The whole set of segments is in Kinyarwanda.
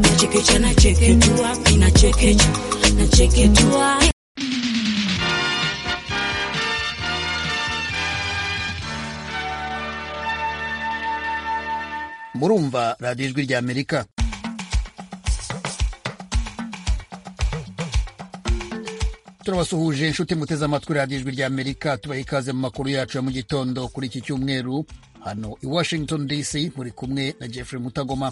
Nachekecha, nacheketua, kinachekecha, nacheketua. murumva radiyo ijwi rya amerika turabasuhuje inshuti muteze amatwi radiyo ijwi rya amerika tubaha ikaze mu makuru yacu ya mu gitondo kuri iki cyumweru hano i washington dc muri kumwe na jeffrey mutagoma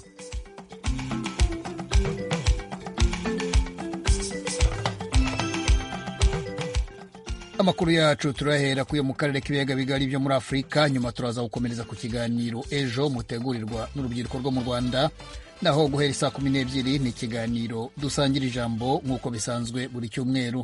amakuru yacu turahera kuyo mu karere k'ibiyaga bigari byo muri afurika nyuma turaza gukomereza ku kiganiro ejo mutegurirwa n'urubyiruko rwo mu rwanda naho guhera saa kumi n'ebyiri ni ikiganiro dusangira ijambo nk'uko bisanzwe buri cyumweru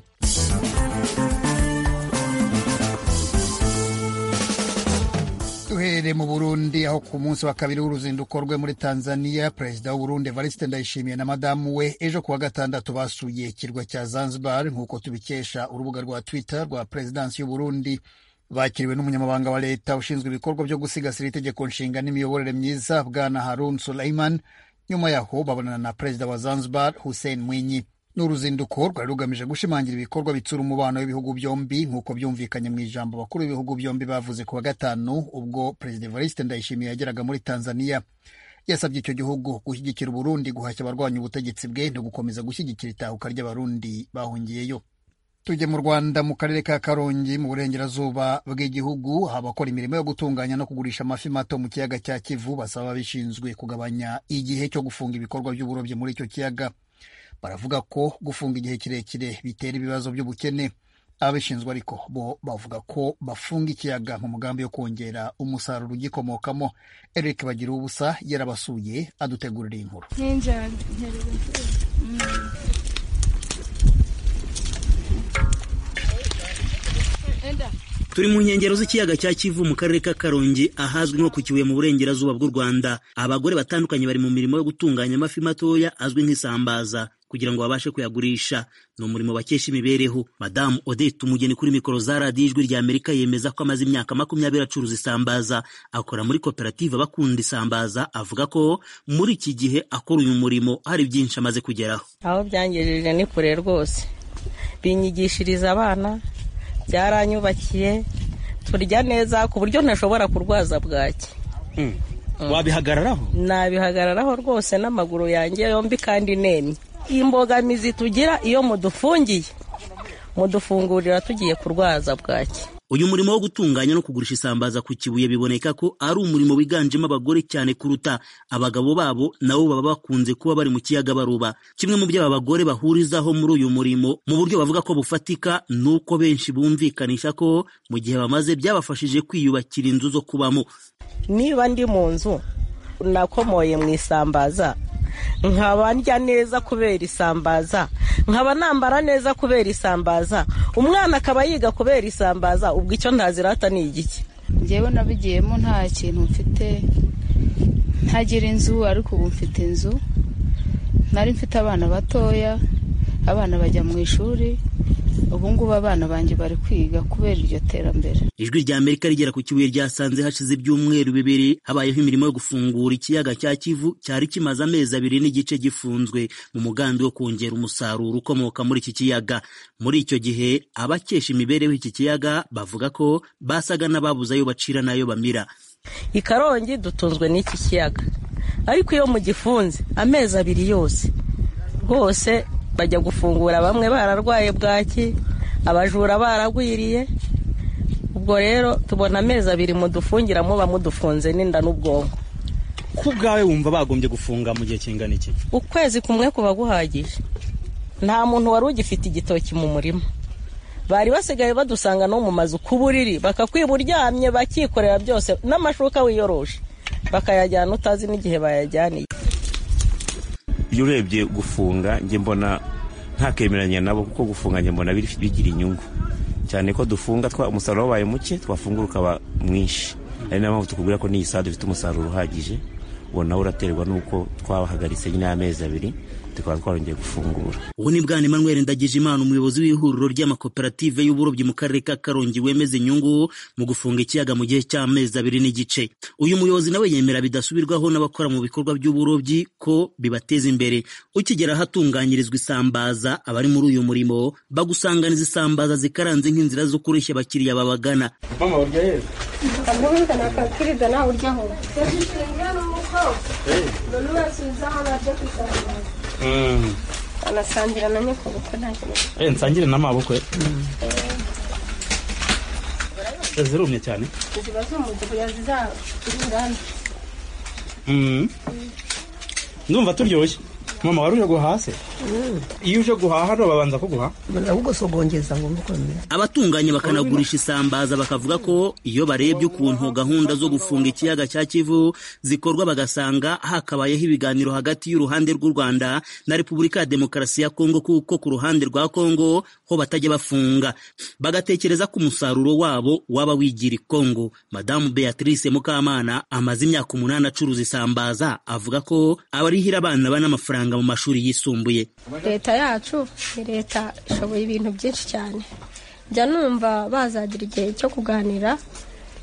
duhere mu burundi aho ku munsi wa kabiri w'uruzinduko rwe muri tanzania perezida w'uburundi evariste ndayishimiye na madamu we ejo kuwa gatandatu basuye ikirwa cya zanzibar nk'uko tubikesha urubuga rwa twitter rwa perezidansi y'uburundi bakiriwe n'umunyamabanga wa leta ushinzwe ibikorwa byo gusigasira itegeko nshinga n'imiyoborere myiza bwana harun sulaiman nyuma yaho babonana na perezida wa zanzibar hussein mwinyi ni uruzinduko rwari rugamije gushimangira ibikorwa bitsura umubano w'ibihugu byombi nk'uko byumvikanye mu ijambo bakuru b'ibihugu byombi bavuze ku wa gatanu ubwo perezida evariste ndayishimiye yageraga muri tanzania yasabye icyo gihugu gushyigikira uburundi guhashya abarwanya ubutegetsi bwe no gukomeza gushyigikira itahuka ry'abarundi bahungiyeyo tujye mu rwanda mu karere ka karongi mu burengerazuba bw'igihugu abakora imirimo yo gutunganya no kugurisha amafi mato mu kiyaga cya kivu basaba ababishinzwe kugabanya igihe cyo gufunga ibikorwa by'uburobyi muri icyo kiyaga baravuga ko gufunga igihe kirekire bitera ibibazo by'ubukene ababishinzwe ariko bo bavuga ko bafunga ikiyaga mu mugambi wo kongera umusaruro ugikomokamo eric bagira ubusa yarabasuye adutegurira iyi nkuru turi mu nkengero z'ikiyaga cya kivu mu karere ka karongi ahazwi nko ku kibuye mu burengerazuba bw'u rwanda abagore batandukanye bari mu mirimo yo gutunganya amafi matoya azwi nk'isambaza kugira ngo babashe kuyagurisha ni umurimo bakesha imibereho madamu odette umugeni kuri mikoro za radiyo ijwi rya amerika yemeza ko amaze imyaka makumyabiri acuruza isambaza akora muri koperative abakunda isambaza avuga ko muri iki gihe akora uyu murimo hari byinshi amaze kugeraho aho byangejeje ni kure rwose binyigishiriza abana byaranyubakiye turya neza ku buryo ntashobora kurwaza bwaki wabihagararaho nabihagararaho rwose n'amaguru yanjye yombi kandi nemye imbogamizi tugira iyo mudufungiye mudufungurira tugiye kurwaza bwaki uyu murimo wo gutunganya no kugurisha isambaza ku kibuye biboneka ko ari umurimo wiganjemo abagore cyane kuruta abagabo babo nabo baba bakunze kuba bari mu kiyaga baruba kimwe mu byo aba bagore bahurizaho muri uyu murimo mu buryo bavuga ko bufatika ni uko benshi bumvikanisha ko mu gihe bamaze byabafashije kwiyubakira inzu zo kubamo niba ndi mu nzu nakomoye mu isambaza nkaba ndya neza kubera isambaza nkaba nambara neza kubera isambaza umwana akaba yiga kubera isambaza ubwo icyo ntazirata ni igiki ngewe nabigiyemo nta kintu mfite ntagira inzu ariko ubu mfite inzu nari mfite abana batoya abana bajya mu ishuri ubu ngubu abana banjye bari kwiga kubera iryo terambere ijwi rya amerika rigera ku kibuye ryasanze hashize ibyumweru bibiri habayeho imirimo yo gufungura ikiyaga cya kivu cyari kimaze amezi abiri n'igice gifunzwe mu mugambi wo kongera umusaruro ukomoka muri iki kiyaga muri icyo gihe abakesha imibereho iki kiyaga bavuga ko basaga n'ababuze ayo bacira n'ayo bamira i karongi dutunzwe n'iki kiyaga ariko iyo mugifunze amezi abiri yose rwose bajya gufungura bamwe bararwaye bwaki abajura baragwiriye ubwo rero tubona amezi abiri mudufungira muba mudufunze n'inda n'ubwonko ku bwawe wumva bagombye gufunga mu gihe kingana iki ukwezi kumwe kuba guhagije nta muntu wari ugifite igitoki mu murima bari basigaye badusanga no mu mazu ku buriri bakakwiba uryamye bakikorera byose n'amashuka wiyoroshe bakayajyana utazi n'igihe bayajyaniye iyo urebye gufunga njye mbona ntakemeranya nabo kuko gufunga njye mbona bigira inyungu cyane ko dufunga umusaruro wabaye muke twafungura ukaba mwinshi ari niyo mpamvu tukubwira ko n'iyi saha dufite umusaruro uhagije uwo nawe uraterwa n'uko twabahagaritse nyine amezi abiri tukaba twarongeye gufungura ubu ni bwana emmanuel ndagijimana umuyobozi w'ihuriro ry'amakoperative y'uburobyi mu karere ka karongi wemeza inyungu mu gufunga ikiyaga mu gihe cy'amezi abiri n'igice uyu muyobozi nawe yemera bidasubirwaho n'abakora mu bikorwa by'uburobyi ko bibateza imbere ukigera ahatunganyirizwa isambaza abari muri uyu murimo bagusanganiza isambaza zikaranze nk'inzira zo kureshya abakiriya babagana banasangira na nyoko kuko nta kintu Eh, nsangire n'amaboko ye Eh, zirumye cyane ziba z'umutuku yazizabura Mm. ndumva turyoshye mama wari uje guhase iyo uje guhaha hano babanza kuguha ahubwo ngo mukomere abatunganya bakanagurisha isambaza bakavuga ko iyo barebye ukuntu gahunda zo gufunga ikiyaga cya kivu zikorwa bagasanga hakabayeho ibiganiro hagati y'uruhande rw'u rwanda na repubulika ya demokarasi ya kongo kuko ku ruhande rwa kongo ho batajya bafunga bagatekereza ko umusaruro wabo waba wigira ikongo madamu beatrice mukamana amaze imyaka umunani acuruza isambaza avuga ko abarihira abana bana amafaranga mu mashuri yisumbuye leta yacu ni leta ishoboye ibintu byinshi cyane njya numva bazagira igihe cyo kuganira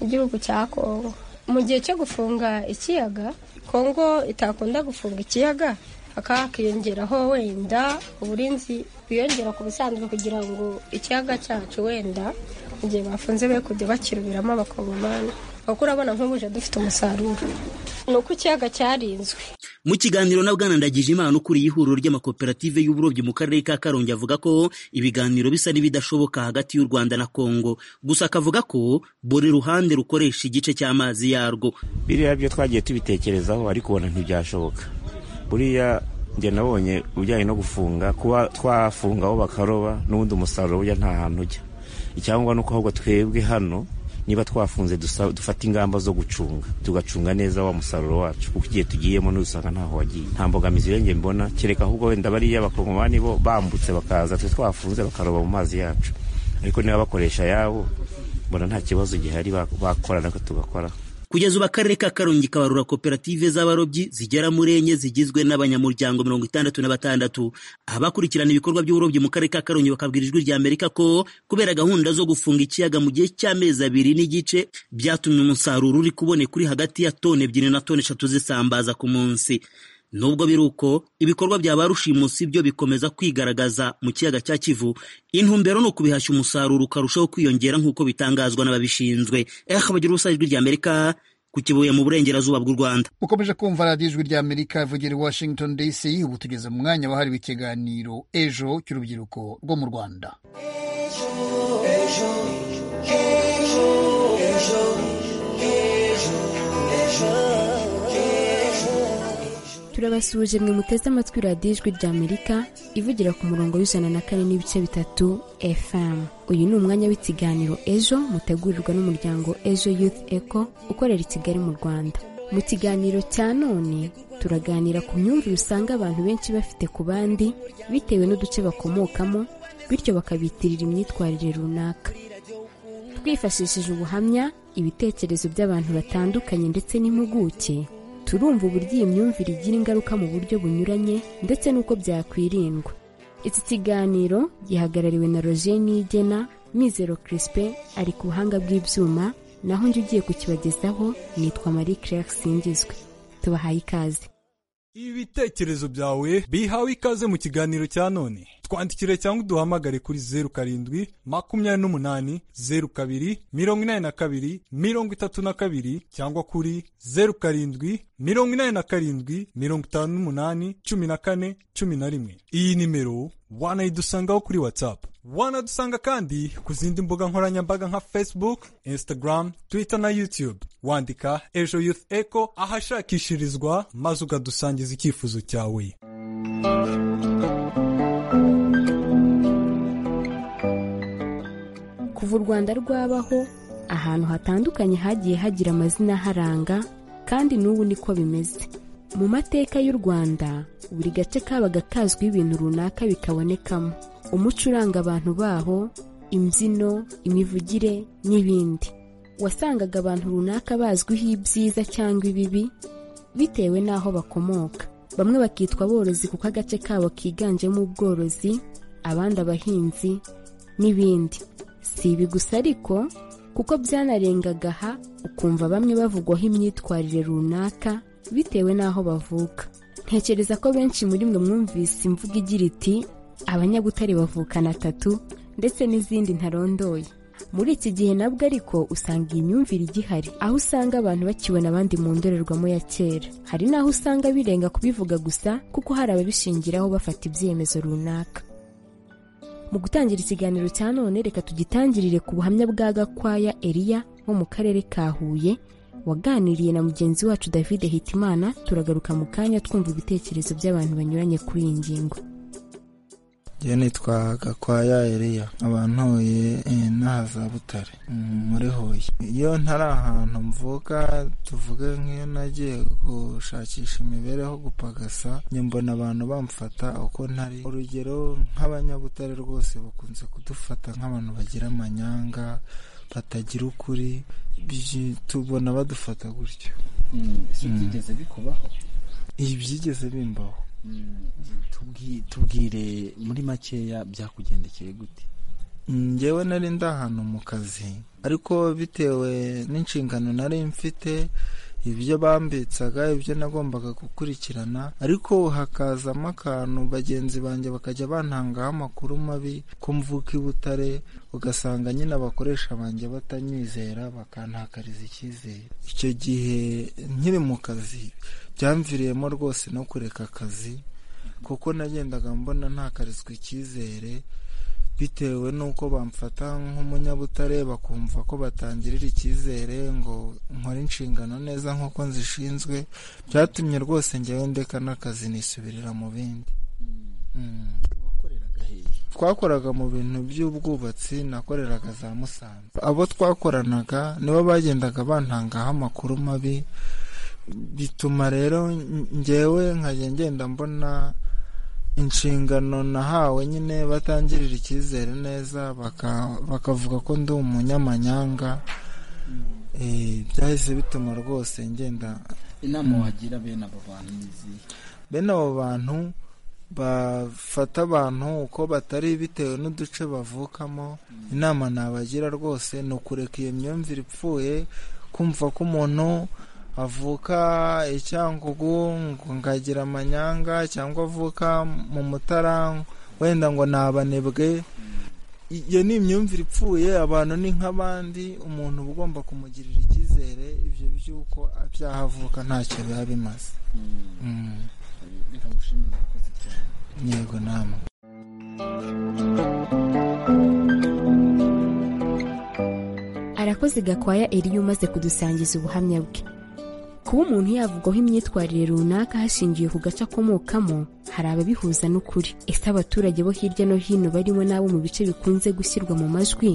igihugu cya kongo mu gihe cyo gufunga ikiyaga kongo itakunda gufunga ikiyaga hakaba hakiyongeraho wenda uburinzi bwiyongera ku busanzwe kugira ngo ikiyaga cyacu wenda mu gihe bafunze be kujya bakirubiramo abakongomani kuko urabona nk'ubuje dufite umusaruro ni uko ikiyaga cyarinzwe mu kiganiro na bwana ndagijimana ukuriye ihuriro ry'amakoperative y'uburobyi mu karere ka karongi avuga ko ibiganiro bisa n'ibidashoboka hagati y'u rwanda na kongo gusa akavuga ko buri ruhande rukoresha igice cy'amazi yarwo biriya byo twagiye tubitekerezaho ariko ubona ntibyashoboka buriya njye nabonye ujyanye no gufunga kuba twafunga aho bakaroba n'ubundi umusaruro burya nta hantu ujya icyangombwa ni uko ahubwo twebwe hano niba twafunze dusa- dufata ingamba zo gucunga tugacunga neza wa musaruro wacu kuko igihe tugiyemo n'usanga ntaho wagiye nta mbogamizi irengeye mbona kereka ahubwo wenda bariya bakongomani bo bambutse bakaza twe twafunze bakaroba mu mazi yacu ariko niba bakoresha ayabo mbona nta kibazo gihari ba- bakora natwe tugakora kugeza ubu akarere ka karongi kabarura koperative z'abarobyi zigera muri enye zigizwe n'abanyamuryango mirongo itandatu na batandatu abakurikirana ibikorwa by'uburobyi mu karere ka karongi bakabwira ijwi rya amerika ko kubera gahunda zo gufunga ikiyaga mu gihe cy'amezi abiri n'igice byatumye umusaruro uri kuboneka uri hagati ya toni ebyiri na toni eshatu zisambaza ku munsi nubwo biri uko ibikorwa bya ba rushimusi byo bikomeza kwigaragaza mu kiyaga cya kivu intumbero ni ukubihashya umusaruro ukarushaho kwiyongera nk'uko bitangazwa n'ababishinzwe eh bagira ubusa ijwi ry'amerika ku kibuye mu burengerazuba bw'u rwanda ukomeje kumva radiyo ijwi rya amerika ivugira i washington dc ubu tugeze mu mwanya wahariwe ikiganiro ejo cy'urubyiruko rwo mu rwanda turabasuhuje mwe muteze amatwi radiyo ijwi ry'amerika ivugira ku murongo w'ijana na kane n'ibice bitatu fm uyu ni umwanya w'ikiganiro ejo mutegurirwa n'umuryango ejo youth eco ukorera i kigali mu rwanda mu kiganiro cya none turaganira ku myumvire usanga abantu benshi bafite ku bandi bitewe n'uduce bakomokamo bityo bakabitirira imyitwarire runaka twifashishije ubuhamya ibitekerezo by'abantu batandukanye ndetse n'impuguke turumva uburyo iyi myumvire igira ingaruka mu buryo bunyuranye ndetse n'uko byakwirindwa iki kiganiro gihagarariwe na roger nigena mizero crispe ari ku buhanga bw'ibyuma naho njye ugiye kukibagezaho nitwa marie claire singizwe tubahaye ikaze ibitekerezo byawe bihawe ikaze mu kiganiro cya none twandikire cyangwa uduhamagare kuri zeru karindwi makumyabiri n'umunani zeru kabiri mirongo inani na kabiri mirongo itatu na kabiri cyangwa kuri zeru karindwi mirongo inani na karindwi mirongo itanu n'umunani cumi na kane cumi na rimwe iyi nimero wanayidusangaho kuri whatsapp wanadusanga kandi ku zindi mbuga nkoranyambaga nka facebook instagram twitter na youtube wandika ejo youth eco ahashakishirizwa maze ukadusangiza icyifuzo cyawe kuva u rwanda rwabaho ahantu hatandukanye hagiye hagira amazina aharanga kandi n'ubu niko bimeze mu mateka y'u rwanda buri gace kabaga kazwiho ibintu runaka bikabonekamo umuco uranga abantu baho imbyino imivugire n'ibindi wasangaga abantu runaka bazwiho ibyiza cyangwa ibibi bitewe n'aho bakomoka bamwe bakitwa aborozi kuko agace kabo kiganjemo ubworozi abandi abahinzi n'ibindi si ibi gusa ariko kuko byanarengaga aha ukumva bamwe bavugwaho imyitwarire runaka bitewe n'aho bavuka ntekereza ko benshi muri mwe mwumvise imvugo igira iti abanyabutare bavukana atatu ndetse n'izindi ntarondoye muri iki gihe nabwo ariko usanga iyi myumvire igihari aho usanga abantu bakibona abandi mu ndorerwamo ya kera hari n'aho usanga birenga kubivuga gusa kuko hari ababishingiraho bafata ibyemezo runaka mu gutangira ikiganiro cya none reka tugitangirire ku buhamya bwa gakwaya eriya wo mu karere ka huye waganiriye na mugenzi wacu david hitimana turagaruka mu kanya twumva ibitekerezo by'abantu banyuranye kuri iyi ngingo njye nitwa gakwaya eriya abantu huye n'aha za butare muri huye iyo ntari ahantu mvuka tuvuge nk'iyo nagiye gushakisha imibereho gupagasa njye mbona abantu bamfata uko ntari urugero nk'abanyabutare rwose bakunze kudufata nk'abantu bagira amanyanga batagira ukuri tubona badufata gutyo byigeze bikubaho ibyigeze bimbaho tubwire muri makeya byakugendekeye gute ngewe nari ndi ahantu mu kazi ariko bitewe n'inshingano nari mfite ibyo bambitsaga ibyo nagombaga gukurikirana ariko hakazamo akantu bagenzi banjye bakajya bantangaho amakuru mabi ko mvuka i butare ugasanga nyine abakoresha banjye batanyizera bakantakariza icyizere icyo gihe nkiri mu kazi byamviriyemo rwose no kureka akazi kuko nagendaga mbona ntakarizwa icyizere bitewe n'uko bamfata nk'umunyabutare bakumva ko batangirira icyizere ngo nkore inshingano neza nk'uko nzishinzwe byatumye rwose ngewe ndeka n'akazi nisubirira mu bindi twakoraga mu bintu by'ubwubatsi nakoreraga za musanze abo twakoranaga nibo bagendaga bantangaho amakuru mabi bituma rero ngewe nkajya ngenda mbona inshingano nahawe nyine batangirira icyizere neza bakavuga ko ndi umunyamanyanga byahise bituma rwose ngenda inama wagira bene abo bantu n'izihe bene abo bantu bafata abantu uko batari bitewe n'uduce bavukamo inama nabagira rwose ni ukureka iyo myumvire ipfuye kumva ko umuntu avuka icyangugu ngo ngagira amanyanga cyangwa avuka mu mutara wenda ngo ni abanebwe iyo ni imyumvire ipfuye abantu ni nk'abandi umuntu uba ugomba kumugirira icyizere ibyo by'uko byaha avuka ntacyo biba bimaze yego namwe arakoze gakwaya eriya umaze kudusangiza ubuhamya bwe kuba umuntu yavugwaho imyitwarire runaka hashingiwe ku gace akomokamo hari ababihuza n'ukuri ese abaturage bo hirya no hino barimo n'abo mu bice bikunze gushyirwa mu majwi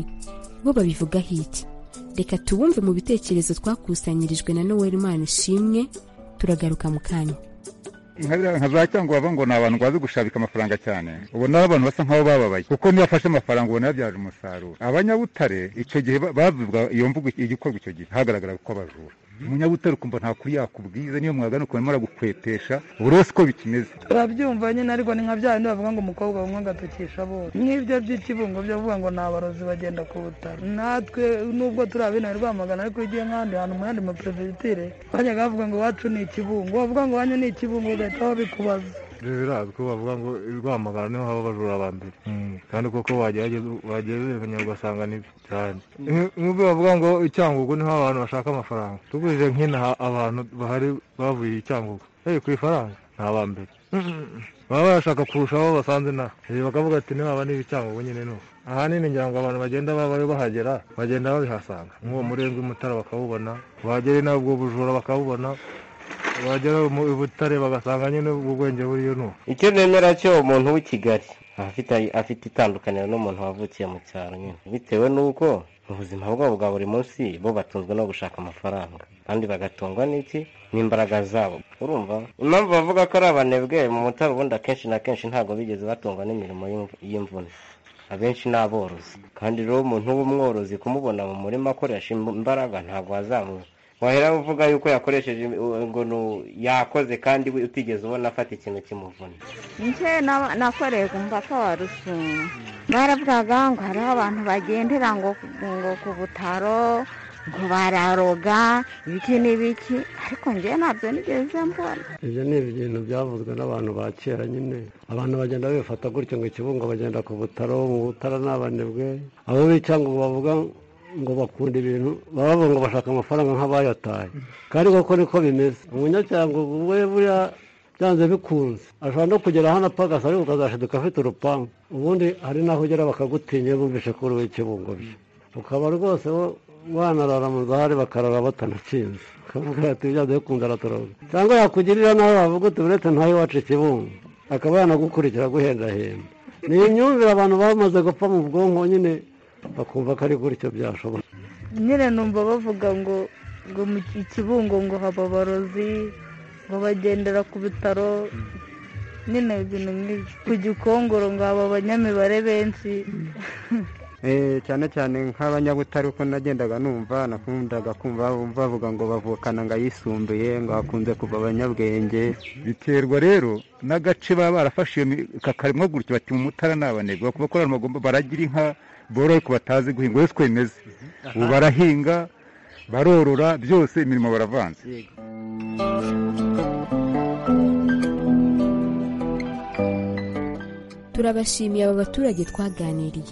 bo babivugaho iki reka tubumve mu bitekerezo twakusanyirijwe na noel imana ishimwe turagaruka mu kanya nka za cyangwa baba ngo ni abantu bazi gushabika amafaranga cyane ubona abantu basa nk'aho bababaye kuko niyo bafashe amafaranga ubona yabyaje umusaruro abanyabutare icyo gihe bavuga iyo mvugo igikorwa icyo gihe hagaragara ko abajura umunyabutare ukumva nta kuri yakubwiza niyo mwagana ukuntu aragukwetesha buri wese uko bikimeze urabyumva nyine ariko ni nka bya bindi bavuga ngo umukobwa bamwe agatukisha bose nk'ibyo by'ikibungo byo bavuga ngo ni abarozi bagenda ku butaro natwe nubwo turi abene rwamagana ariko iyo ugiye nk'ahandi hantu mu yandi maperefegitire bajyaga bavuga ngo iwacu ni ikibungo bavuga ngo wanyu ni ikibungo bagahita babikubaza birazwi ko bavuga ngo rwamagana niho haba abajura ba mbere kandi koko wagereranya ugasanga nibyo cyane nk'ubwo bavuga ngo icyangugu niho abantu bashaka amafaranga tugurije nk'inaha abantu bahari bavuye icyangugu hey ku ifaranga ni aba mbere baba barashaka kurusha abo basanze naho bakavuga ati niba niba icyangugu nyine nuko ahanini ngira ngo abantu bagenda baba bahagera bagenda babihasanga nk'uwo murenge w'umutara bakawubona bahagere n'ubwo bujura bakawubona wagera i butare bagasanga nyine ubwenge buriyo nuko icyo nemera cyo umuntu w'i kigali afite itandukaniro n'umuntu wavukiye mu cyaro nyine bitewe n'uko ubuzima bwabo bwa buri munsi bo batunzwe no gushaka amafaranga kandi bagatungwa n'iki n'imbaraga zabo urumva impamvu bavuga ko ari abanebwe mu mutara ubundi akenshi na kenshi ntabwo bigeze batungwa n'imirimo y'imvune abenshi ni aborozi kandi rero umuntu w'umworozi kumubona mu murima akoresha imbaraga ntabwo wahera uvuga yuko yakoresheje im- ngo ni u- yakoze kandi we utigeze ubona afata ikintu kimuvuna nje na- nakoreye ku mupaka wa rusumo baravugaga ngo hariho abantu bagendera ngo ngo ku butaro ngo bararoga ibiki n'ibiki ariko njye ntabyo nigeze mbona ibyo ni ibintu byavuzwe n'abantu ba kera nyine abantu bagenda bifata gutyo ngo ikibungo bagenda ku butaro mu butara n'abanebwe abo bica ngo bavuga ngo bakunda ibintu bavuga ngo bashaka amafaranga nk'abayataye kandi koko niko bimeze umunyacyaha ngo we buriya byanze bikunze ashobora no kugera hano apagasa ariko ukazashiduka afite urupangu ubundi hari n'aho ugera bakagutinya bumvishe ko uriwe ikibungo bye ukaba rwose wo- wanarara mu zahari bakarara batanakinze ukavuga ati byanze bikunda aratoroka cyangwa yakugirira nawe wavuga uti uretse ntayo wacu ikibungo akaba yanagukurikira guhendahenda ni imyumvire abantu bamaze gupfa mu bwonko nyine bakumva ko ari gutyo byashoboka nyine numva bavuga ngo ngo mu ki- ikibungo ngo haba abarozi ngo bagendera ku bitaro nyine ibintu nk'ibyo ku gikongoro ngo haba abanyamibare benshi Eh, cyane cyane nk'abanyabutare uko nagendaga numva nakundaga kumva bavuga ngo bavukana ngo ayisumbuye ngo hakunze kuva abanyabwenge biterwa rero n'agace baba barafashe iyo mi- kakaremwa gutyo bati mu mutara ni abanebwe bakuba ko ari amagomba baragira inka boroye ko batazi guhinga uretse ko bimeze ubu barahinga barorora byose imirimo baravanze turabashimiye aba baturage twaganiriye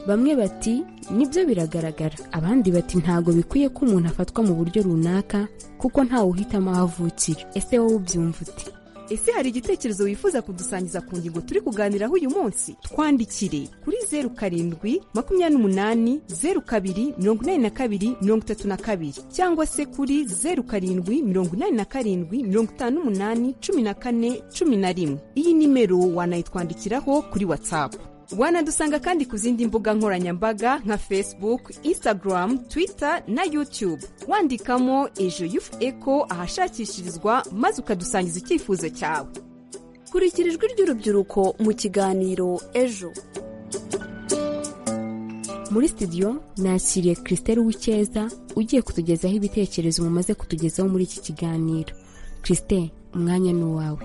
bamwe bati nibyo biragaragara abandi bati ntago bikwiye ko umuntu afatwa mu buryo runaka kuko ntawe uhitamo aho avukira ese wowe ubyumva ute ese hari igitekerezo wifuza kudusangiza ku ngingo turi kuganiraho uyu munsi twandikire kuri zeru karindwi makumyabiri n'umunani zeru kabiri mirongo inani na kabiri mirongo itatu na kabiri cyangwa se kuri zeru karindwi mirongo inani na karindwi mirongo itanu n'umunani cumi na kane cumi na rimwe iyi nimero wanayitwandikiraho kuri watsapu wanadusanga kandi ku zindi mbuga nkoranyambaga nka facebook instagram twitter na youtube wandikamo ejo yufu eko ahashakishirizwa maze ukadusangiza icyifuzo cyawe kurikira ijwi ry'urubyiruko mu kiganiro ejo muri studio nakiriye christelle w'icyeza ugiye kutugezaho ibitekerezo mumaze kutugezaho muri iki kiganiro christelle umwanya ni uwawe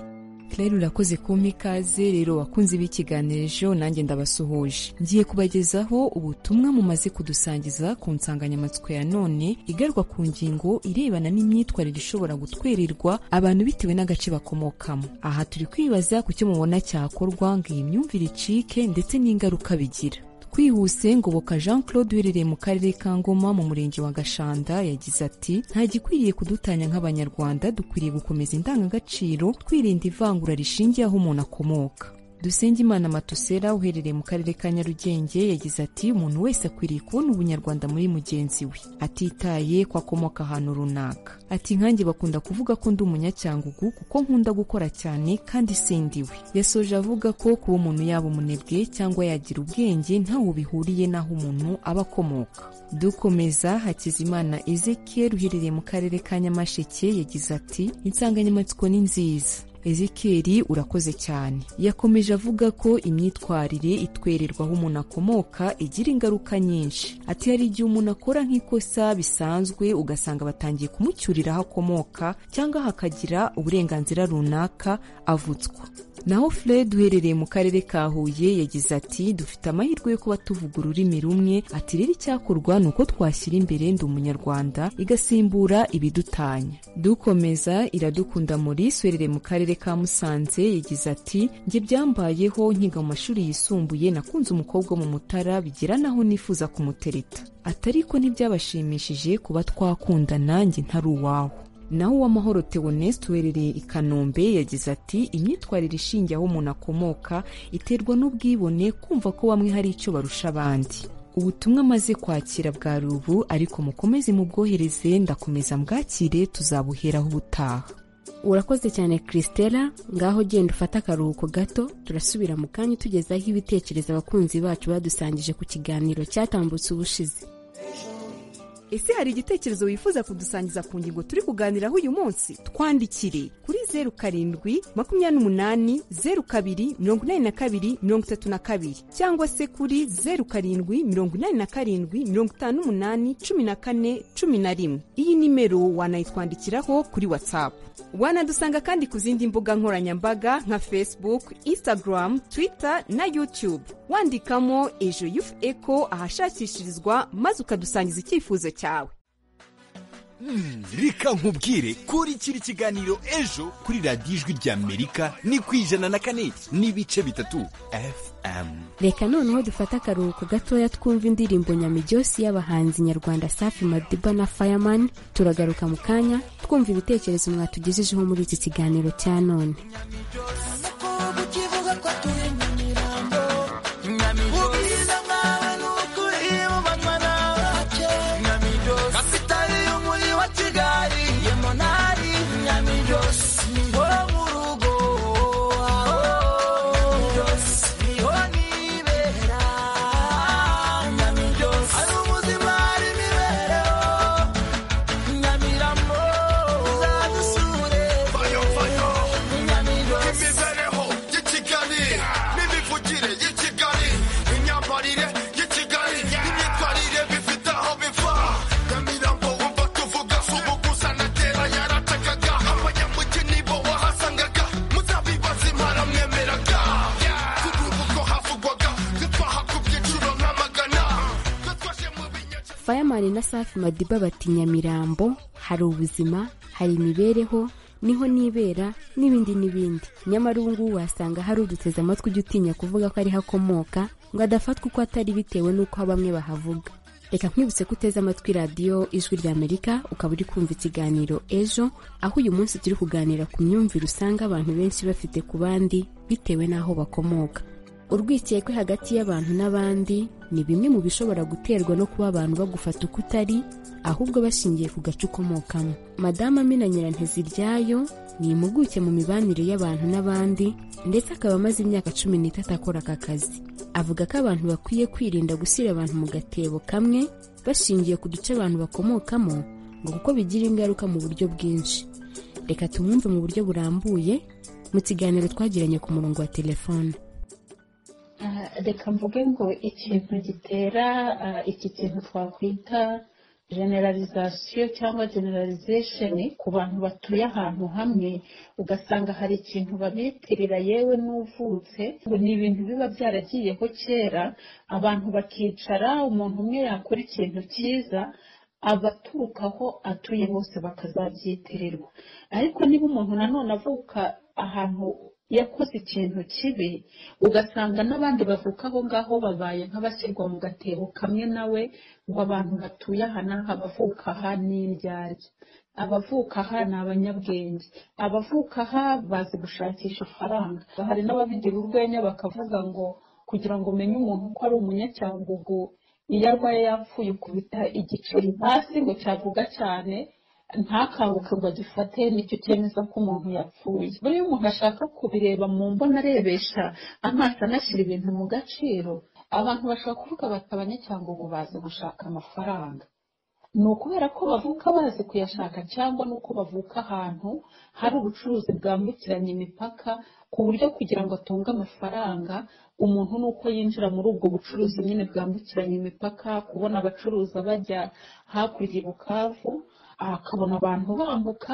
rero urakoze kumpa ikaze rero wakunze b'ikiganiro ejo nanjye ndabasuhuje ngiye kubagezaho ubutumwa mumaze kudusangiza ku nsanganyamatsiko ya none igaruka ku ngingo irebana n'imyitwarire ishobora gutwererwa abantu bitewe n'agace bakomokamo aha turi kwibaza ku cyo mubona cyakorwa ngo iyi myumvire icike ndetse n'ingaruka bigira twihuse ngoboka jean claude uherereye mu karere ka ngoma mu murenge wa gashanda yagize ati nta gikwiriye kudutanya nk'abanyarwanda dukwiriye gukomeza indangagaciro twirinda ivangura rishingiye aho umuntu akomoka Dusengimana Matusera uherereye mu karere ka Nyarugenge yagize ati umuntu wese akwiriye kubona ubunyarwanda muri mugenzi we atitaye ko akomoka ahantu runaka ati nkanjye bakunda kuvuga ko ndi umunyacyangugu kuko nkunda gukora cyane kandi sindiwe yasoje avuga ko kuba umuntu yaba umunebwe cyangwa yagira ubwenge ntaho bihuriye n'aho umuntu aba akomoka dukomeza hakizimana ezekiel uherereye mu karere ka nyamasheke yagize ati insanganyamatsiko ni nziza ezekeri urakoze cyane yakomeje avuga ko imyitwarire itwererwa aho umuntu akomoka igira ingaruka nyinshi ati hari igihe umuntu akora nk'ikosa bisanzwe ugasanga batangiye kumucyurira aho akomoka cyangwa hakagira uburenganzira runaka avutswa naho fred uherereye mu karere ka huye yagize ati dufite amahirwe yo kuba tuvuga ururimi rumwe ati rero icyakorwa ni uko twashyira imbere ndi umunyarwanda igasimbura ibidutanya dukomeza iradukunda maurice uherereye mu karere ka musanze yagize ati njye byambayeho nkiga mu mashuri yisumbuye nakunze umukobwa wo mu mutara bigera naho nifuza kumutereta ati ariko ntibyabashimishije kuba twakundana njye ntari uwawe naho uwamahoro theoneste uherereye i kanombe yagize ati imyitwarire ishingiye aho umuntu akomoka iterwa n'ubwibone kumva ko bamwe hari icyo barusha abandi ubutumwa amaze kwakira bwari ubu ariko mukomeze mubwohereze ndakomeza mbwakire tuzabuheraho ubutaha urakoze cyane christella ngaho genda ufate akaruhuko gato turasubira mu kanya tugezaho ibitekerezo abakunzi bacu badusangije ku kiganiro cyatambutse ubushize ese hari igitekerezo wifuza kudusangiza ku ngingo turi kuganiraho uyu munsi twandikire kuri zeru karindwi makumyabiri n'umunani zeru kabiri mirongo inani na kabiri mirongo itatu na kabiri cyangwa se kuri zeru karindwi mirongo inani na karindwi mirongo itanu n'umunani cumi na kane cumi na rimwe iyi nimero wanayitwandikiraho kuri watsapu wanadusanga kandi ku zindi mbuga nkoranyambaga nka facebook instagram twitter na youtube wandikamo ejo yufu eko ahashakishirizwa maze ukadusangiza icyifuzo cyawe reka nkubwire kuri kiri kiganiro ejo kuri radiyo ijwi ry'amerika ni ku ijana na kane n'ibice bitatu fm reka noneho dufate akaruhuko gatoya twumva indirimbo nyamijyosi y'abahanzi nyarwanda safi madiba na fireman turagaruka mu kanya twumva ibitekerezo mwatugejejeho muri iki kiganiro cya none fireman na safi madiba bati nyamirambo hari ubuzima hari imibereho niho nibera n'ibindi n'ibindi nyamara ubu ngubu wasanga hari uduteze amatwi ujya utinya kuvuga ko ariho akomoka ngo adafatwa uko atari bitewe n'uko bamwe bahavuga reka nkwibutse ko uteze amatwi radiyo ijwi ry'amerika ukaba uri kumva ikiganiro ejo aho uyu munsi turi kuganira ku myumvire usanga abantu benshi bafite ku bandi bitewe n'aho bakomoka urwikekwe hagati y'abantu n'abandi ni bimwe mu bishobora guterwa no kuba abantu bagufata uko utari ahubwo bashingiye ku gace ukomokamo madamu amina nyiranteziryayo ni impuguke mu mibanire y'abantu n'abandi ndetse akaba amaze imyaka cumi n'itatu akora aka kazi avuga ko abantu bakwiye kwirinda gushyira abantu mu gatebo kamwe bashingiye ku duce abantu bakomokamo ngo kuko bigira ingaruka mu buryo bwinshi reka tumwumve mu buryo burambuye mu kiganiro twagiranye ku murongo wa telefone reka mvuge ngo ikintu gitera iki kintu twakwita generalizasiyo cyangwa generalizesheni ku bantu batuye ahantu hamwe ugasanga hari ikintu babitirira yewe n'uvutse ngo ni ibintu biba byaragiyeho kera abantu bakicara umuntu umwe yakora ikintu cyiza abaturuka aho atuye bose bakazabyitirirwa ariko niba umuntu nanone avuka ahantu yakoze ikintu kibi ugasanga n'abandi bavuka aho ngaho babaye nk'abashyirwa mu gatebo kamwe nawe ngo abantu batuye aha n'aha abavuka aha ni indyarya abavuka aha ni abanyabwenge abavuka aha bazi gushakisha ifaranga hari n'ababigira urwenya bakavuga ngo kugira ngo umenye umuntu ko ari umunyacyangugu iyo arwaye yapfuye ukubita igiceri hasi ngo cyavuga cyane ntakanguke ngo agifate nicyo cyemeza ko umuntu yapfuye buriya umuntu ashaka kubireba mu mbona arebesha amaso anashyira ibintu mu gaciro abantu bashobora kuvuga bati abanyacyangwa bazi gushaka amafaranga ni ukubera ko bavuka bazi kuyashaka cyangwa ni uko bavuka ahantu hari ubucuruzi bwambukiranya imipaka ku buryo kugira ngo atunge amafaranga umuntu ni uko yinjira muri ubwo bucuruzi nyine bwambukiranya imipaka kubona abacuruza bajya hakurya i bukavu akabona abantu bambuka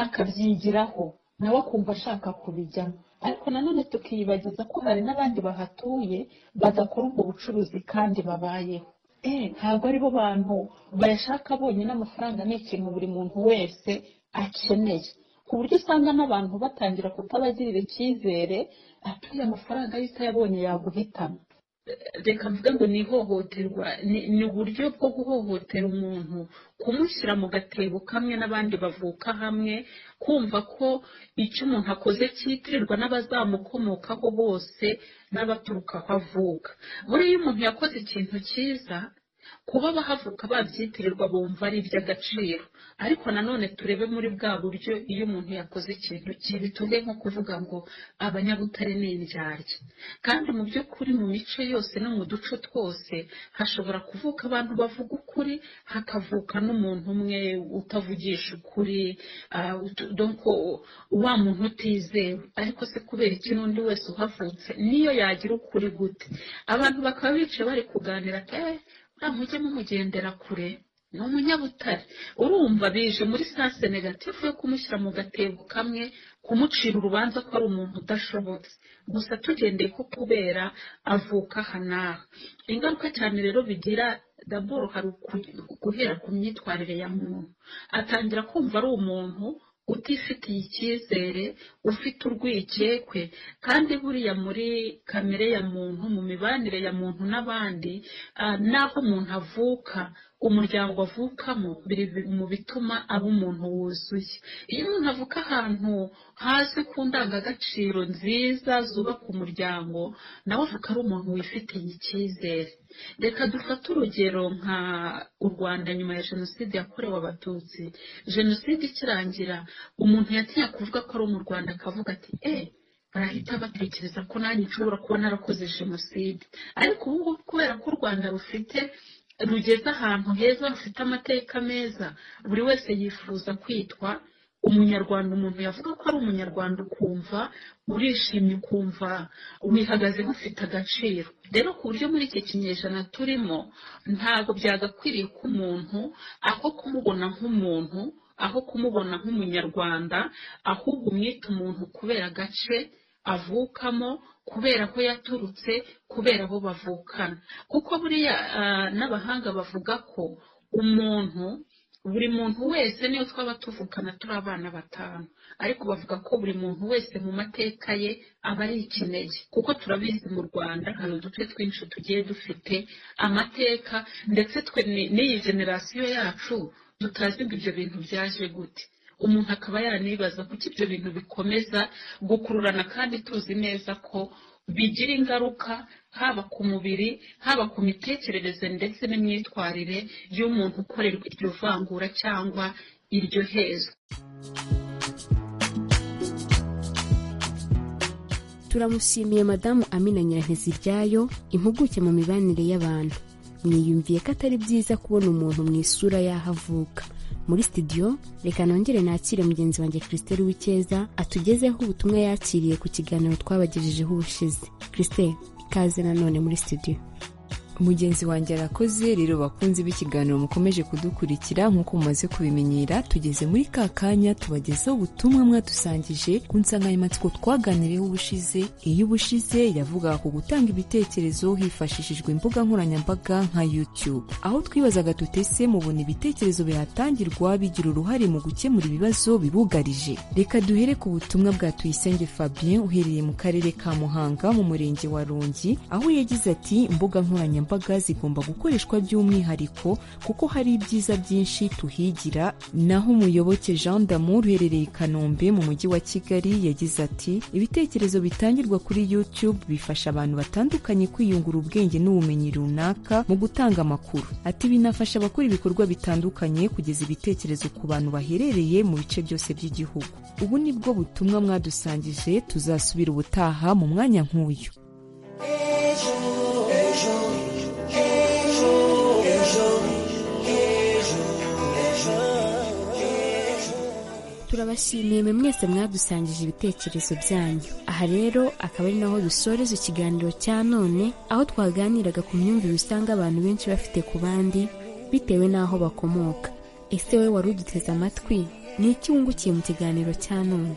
akabyigiraho nawe akumva ashaka kubijyamo ariko nanone tukiyibagiza ko hari n'abandi bahatuye badakora ubwo bucuruzi kandi babayeho ntabwo ari bo bantu bayashaka bonyine amafaranga ni ikintu buri muntu wese akeneye ku buryo usanga n'abantu batangira kutabagirira icyizere atuye amafaranga y'uko yabonye yaguhitamo reka mvuga ngo ni ihohoterwa ni uburyo bwo guhohotera umuntu kumushyira mu gatebo kamwe n'abandi bavuka hamwe kumva ko icyo umuntu akoze cyitirirwa n'abazamukomokaho bose n'abaturuka aho avuka buriya umuntu yakoze ikintu cyiza kuba bahavuka babyitirirwa bumva ari iby'agaciro ariko nanone turebe muri bwa buryo iyo umuntu yakoze ikintu kibi tuve nko kuvuga ngo abanyabutare ni indyarya kandi mu by'ukuri mu mico yose no mu duco twose hashobora kuvuka abantu bavuga ukuri hakavuka n'umuntu umwe utavugisha ukuri ah, ut- donc wa muntu utizewe ariko se kubera iki n'undi wese uhavutse niyo yagira ukuri gute abantu bakaba bicaye bari kuganira ati "Eh, nta mujye mumugendera kure ni umunyabutare urumva bije muri sanse negatifu yo kumushyira mu gatebo kamwe kumucira urubanza ko ari umuntu udashobotse gusa tugendeye ko kubera avuka aha n'aha ingaruka cyane rero bigira daboro hari uku- guhera ku myitwarire ya muntu atangira kumva ari umuntu utifitiye icyizere ufite urwikekwe kandi buriya muri kamere ya muntu mu mibanire ya muntu n'abandi ah, n'aho umuntu avuka umuryango avukamo biri mu bituma aba umuntu wuzuye iyo umuntu avuka ahantu hasi ku ndangagaciro nziza zubaka umuryango nawe avuka ari umuntu wifitiye icyizere reka dufate urugero nka u rwanda nyuma ya jenoside yakorewe abatutsi jenoside ikirangira umuntu yatinya kuvuga ko ari mu rwanda akavuga ati eee barahita batekereza ko nanjye nshobora kuba narakoze jenoside ariko ubu ngubu kubera ko u rwanda rufite rugeze ahantu heza rufite amateka meza buri wese yifuza kwitwa umunyarwanda umuntu yavuga ko ari umunyarwanda ukumva urishimye ukumva wihagaze nk'ufite agaciro rero ku buryo muri iki kinyejana turimo ntabwo byagakwiriye ko umuntu aho kumubona nk'umuntu aho kumubona nk'umunyarwanda ahubwo umwita umuntu kubera agace avukamo kubera aho yaturutse kubera abo bavukana kuko buriya ah, n'abahanga bavuga ko umuntu buri muntu wese niyo twaba tuvukana turi abana batanu ariko bavuga ko buri muntu wese mu mateka ye aba ari ikinege kuko turabizi mu rwanda hari uduce twinshi tugiye dufite amateka ndetse twe ni- n'iyi generasiyo yacu tutazi ngo ibyo bintu byaje gute umuntu akaba yanibaza kuko ibyo bintu bikomeza gukururana kandi tuzi neza ko bigira ingaruka haba ku mubiri haba ku mitekerereze ndetse n'imyitwarire y'umuntu ukorerwa iryo vangura cyangwa iryo hezwa turamushimiye madamu amina nyiranteziryayo impuguke mu mibanire y'abantu mwiyumviye ko atari byiza kubona umuntu mu isura y'aho avuka muri studio reka nongere nakire mugenzi wanjye christelle w'icyeza atugezeho ubutumwa yakiriye ku kiganiro twabagejejeho ubushize christelle ikaze nanone muri studio mugenzi wanjye arakoze rero bakunze b'ikiganiro mukomeje kudukurikira nk'uko mumaze kubimenyera tugeze muri ka kanya tubagezaho ubutumwa mwadusangije ku nsanganyamatsiko twaganiriyeho ubushize iyo ubushize yavugaga ku gutanga ibitekerezo hifashishijwe imbuga nkoranyambaga nka youtube aho twibazaga tutese mubona ibitekerezo bihatangirwa bigira uruhare mu gukemura ibibazo bibugarije reka duhere ku butumwa bwa tuyisenge fabien uherereye mu karere ka muhanga mu murenge wa rongi aho yagize ati imbuga nkoranyambaga zigomba gukoreshwa by'umwihariko kuko hari ibyiza byinshi tuhigira naho umuyoboke jean damour uherereye i kanombe mu mujyi wa kigali yagize ati ibitekerezo bitangirwa kuri youtube bifasha abantu batandukanye kwiyungura ubwenge n'ubumenyi runaka mu gutanga amakuru ati binafasha abakora ibikorwa bitandukanye kugeza ibitekerezo ku bantu baherereye mu bice byose by'igihugu ubu ni bwo butumwa mwadusangije tuzasubira ubutaha mu mwanya nk'uyu turabashimiye mwe mwese mwadusangije ibitekerezo byanyu aha rero akaba ari naho dusoreza ikiganiro cya none aho twaganiraga ku myumvire usanga abantu benshi bafite ku bandi bitewe n'aho bakomoka ese wowe wari uduteze amatwi ni iki wungukiye mu kiganiro cya none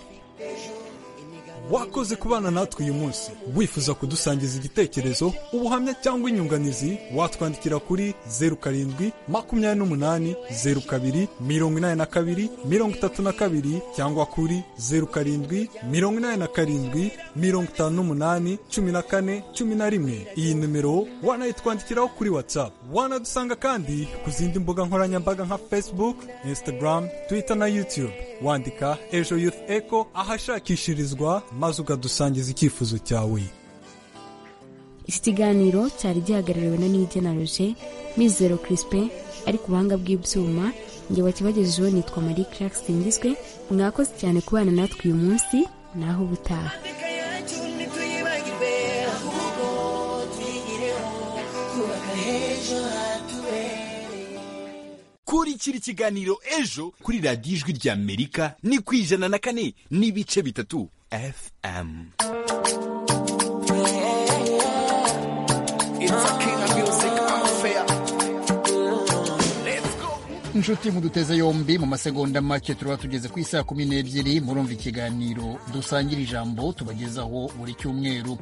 wakoze kubana natwe uyu munsi wifuza kudusangiza igitekerezo ubuhamya cyangwa inyunganizi watwandikira kuri zeru karindwi makumyabiri n'umunani zeru kabiri mirongo inani na kabiri mirongo itatu na kabiri cyangwa kuri zeru karindwi mirongo inani na karindwi mirongo itanu n'umunani cumi na kane cumi na rimwe iyi nimero wanayitwandikiraho kuri whatsapp wanadusanga kandi ku zindi mbuga nkoranyambaga nka facebook instagram twitter na youtube wandika ejo youth echo ahashakishirizwa maze ukadusangiza icyifuzo cyawe iki kiganiro cyari gihagarariwe na nigenaruje mizero kirispe ari ku buhanga bw'ibyuma njye wakibagejejeho nitwa marie clark singizwe mwakoze cyane kubana natwe uyu munsi naho ubutaha kurikira ikiganiro ejo kuri radiyo ijwi ry'amerika ni ku ijana na kane n'ibice bitatu fm inshuti muduteze yombi mu masegonda make tuba tugeze ku isaha kumi n'ebyiri murumva ikiganiro dusangira ijambo tubagezaho buri cyumweru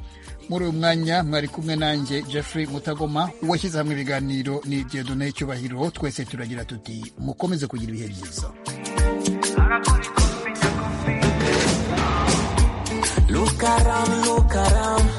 muri uyu mwanya mwari kumwe nanjye jeffrey mutagoma uwashyize hamwe ibiganiro ni dieudonne cyubahiro twese turagira tuti mukomeze kugira ibihe byiza Look around, look around.